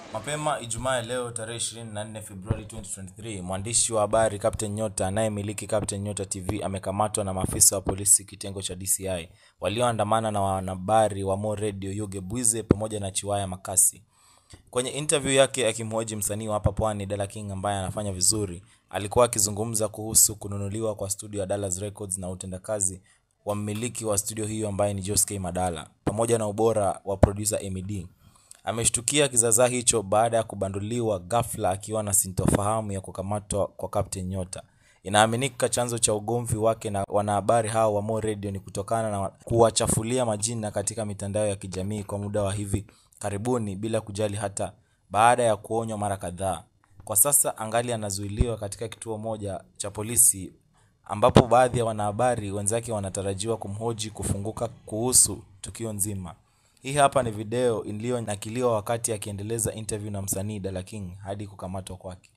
Mapema Ijumaa ya leo tarehe 24 Februari 2023, mwandishi wa habari Captain Nyota anayemiliki Captain Nyota TV amekamatwa na maafisa wa polisi kitengo cha DCI walioandamana na wanahabari wa Mo Radio Yuge Bwize pamoja na Chiwaya Makasi. Kwenye interview yake akimhoji msanii wa hapa Pwani Dala King ambaye anafanya vizuri, alikuwa akizungumza kuhusu kununuliwa kwa studio ya Dallas Records na utendakazi wa mmiliki wa studio hiyo ambaye ni Josky Madala pamoja na ubora wa producer MED. Ameshtukia kizaazaa hicho baada ya kubanduliwa ghafla akiwa na sintofahamu ya kukamatwa kwa Captain Nyota. Inaaminika chanzo cha ugomvi wake na wanahabari hao wa Mo Radio ni kutokana na kuwachafulia majina katika mitandao ya kijamii kwa muda wa hivi karibuni bila kujali hata baada ya kuonywa mara kadhaa. Kwa sasa angali anazuiliwa katika kituo moja cha polisi ambapo baadhi ya wanahabari wenzake wanatarajiwa kumhoji kufunguka kuhusu tukio nzima. Hii hapa ni video iliyonakiliwa wakati akiendeleza interview na msanii Dala King hadi kukamatwa kwake.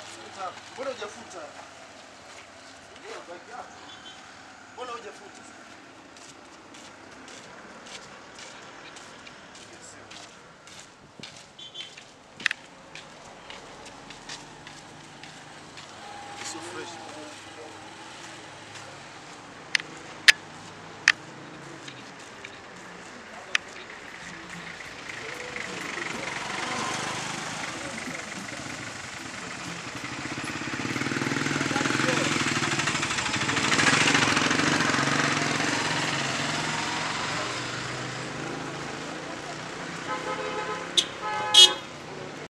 Mbona hujafuta?